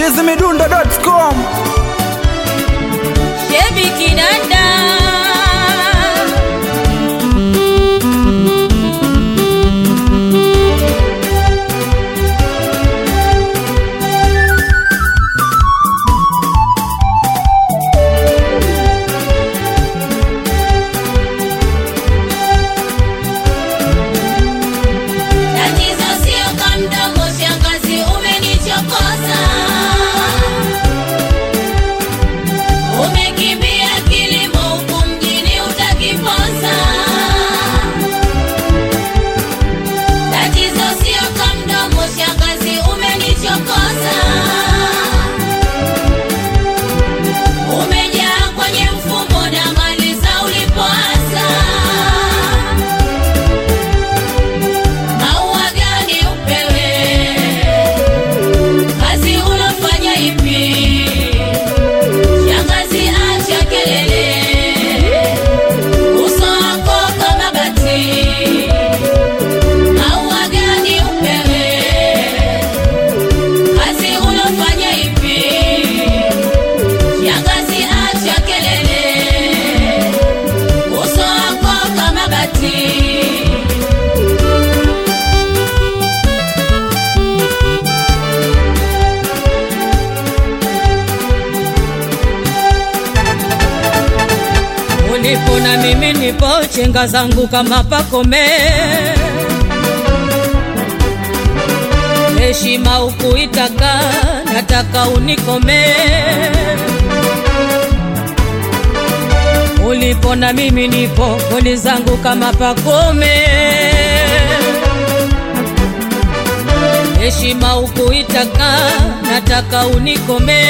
chizimidundo.com Shebi Kidada Tatizo sio kamdomo, shangazi, umenichokoza. Umekimbia kilimo huku mjini utakiposa. Tatizo sio kamdomo, shangazi, umenichokoza. Umejaa kwenye mfumo na mali za ulipoanza. Maua gani upewe? Kazi unafanya ipi? Shangazi acha kelele, uso wako kama bati. Maua gani upewe? Kazi unafanya ipi? Shangazi acha kelele, uso wako kama bati. ulipo na mimi nipo chenga zangu kama pakome heshima ukuitaka nataka unikome ulipo na mimi nipo goli zangu kama pakome heshima ukuitaka nataka unikome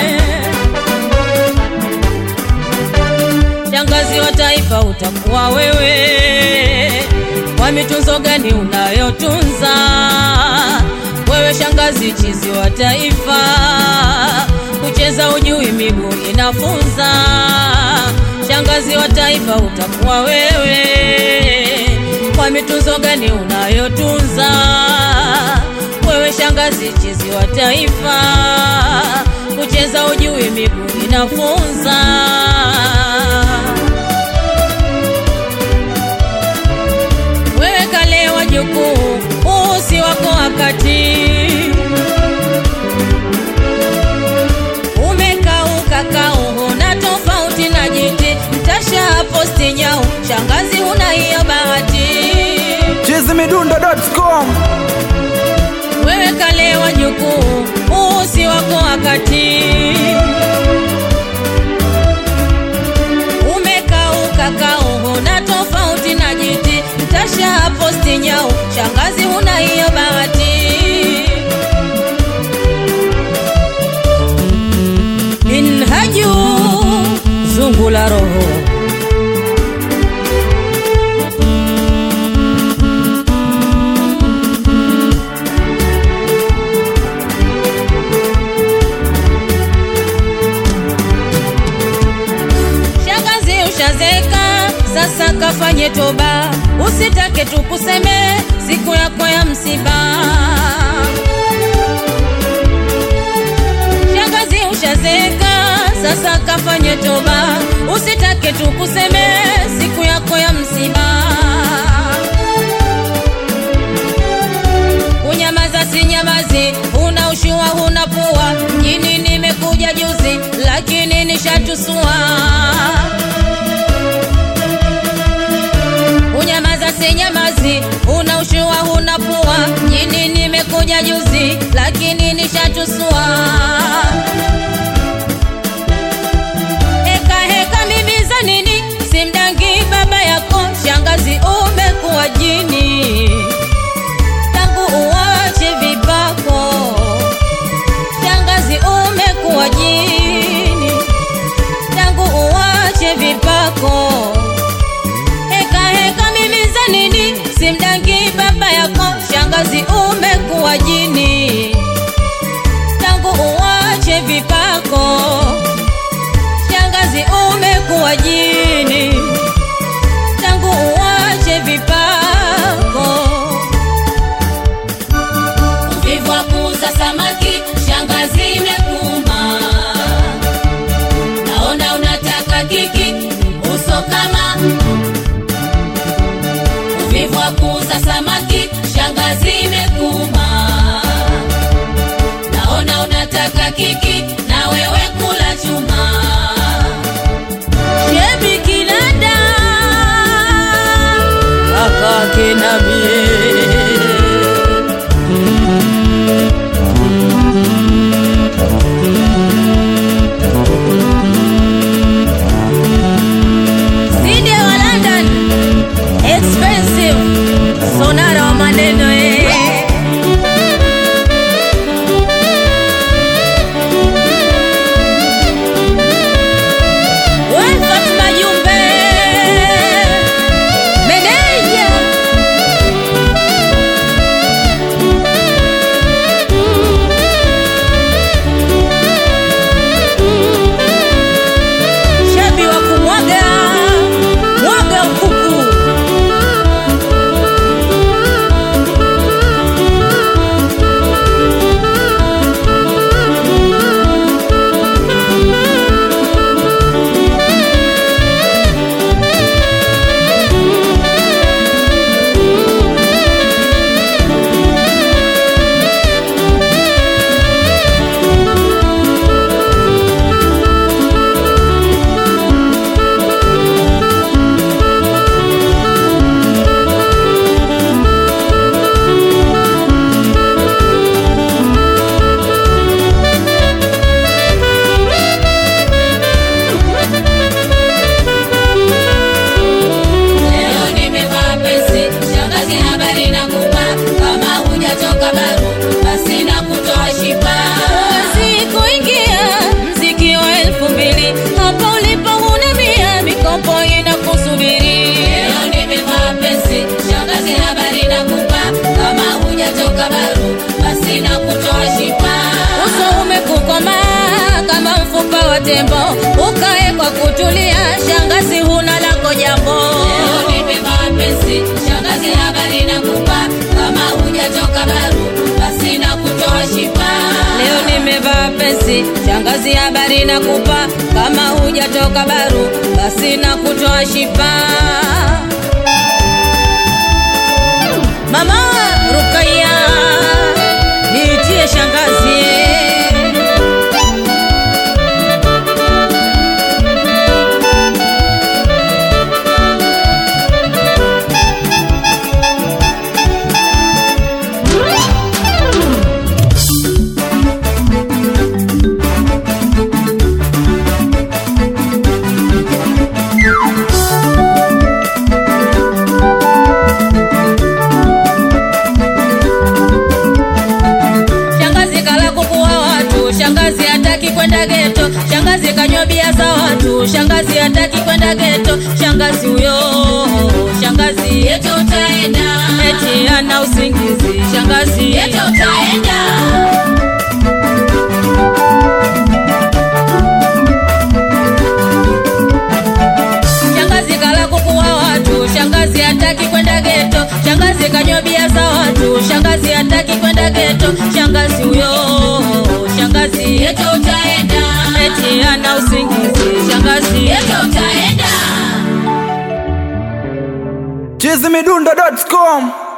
shangazi wa taifa utakuwa wewe. Kwa mitunzo gani unayotunza wewe, shangazi chizi wa taifa? Kucheza ujui, miguu inafunza. Shangazi wa taifa utakuwa wewe. Kwa mitunzo gani unayotunza wewe, shangazi chizi wa taifa? Kucheza ujui, miguu inafunza. wewe kale wajukuu, huu si wako wakati. Umekauka kauho na tofauti na jiti, mtasha posti nyau, shangazi huna hiyo bahati. chizimidundo.com Wewe kale wajukuu, huu si wako wakati. Umekauka kauho na tofauti na jiti, mtasha posti nyau, shangazi huna hiyo bahati. Minhaju zungu la roho Shangazi ushazeka, sasa kafanye toba, usitake tukuseme siku yako ya msiba. Shangazi ushazeka, sasa kafanye toba, usitake tukuseme siku yako ya msiba. Unyamaza si nyamazi, una ushua huna pua, mjini nimekuja juzi, lakini nishatusua. Unyamaza si nyamazi, una ushua huna pua, mjini nimekuja juzi, lakini nishatusua. Heka heka mimi za nini, simdangi baba yako, shangazi umekuwa jini tangu uwache vipako, shangazi umekuwa jini, tangu uwache vipako. Heka heka mimi za nini, simdangi baba yako, shangazi umekuwa jini, tangu uwache vipako, shangazi umekuwa jini, tangu uwache vipako uvivu wa kuuza samaki, shangazi imekuwa shangazi imekuma naona unataka kiki na wewe kula chuma shebi kinanda kakake na mie Sinde wa London expensive sonara wa maneno eh. We Fatuma Jumbe meneja shabi wa kumwaga mwaga kuku Leo nimevaa pesi, shangazi habari na kupa, kama hujatoka baru basi na kutoa shipa. Huwezi kuingia mziki wa elfu mbili hapo ulipo huna mia, mikopo inakusubiri. Leo nimevaa pesi, shangazi habari na kupa, kama hujatoka baru basi na kutoa shipa. Uso umekukoma kama mfupa wa tembo, ukae kwa kutulia, shangazi huna lako jambo. Leo nimevaa pesi, shangazi habari nakupa, kama hujatoka baru basi na kutoa shipa. Leo nimevaa pesi, shangazi habari nakupa, kama hujatoka baru basi na kutoa shipa. Mama Rukaya, niitie shangazi. Shangazi kala kuku wa watu, shangazi hataki kwenda geto, shangazi kanywa bia za watu, shangazi hataki kwenda geto, shangazi huyo, shangazi yetu utaenda, eti ana usingizi, shangazi yetu utaenda. Shangazi kala kuku wa watu, shangazi hataki kwenda geto, shangazi kanywa bia za watu, shangazi hataki kwenda geto, shangazi huyo, shangazi yetu utaenda, eti ana usingizi, shangazi yetu utaenda. chizimidundo.com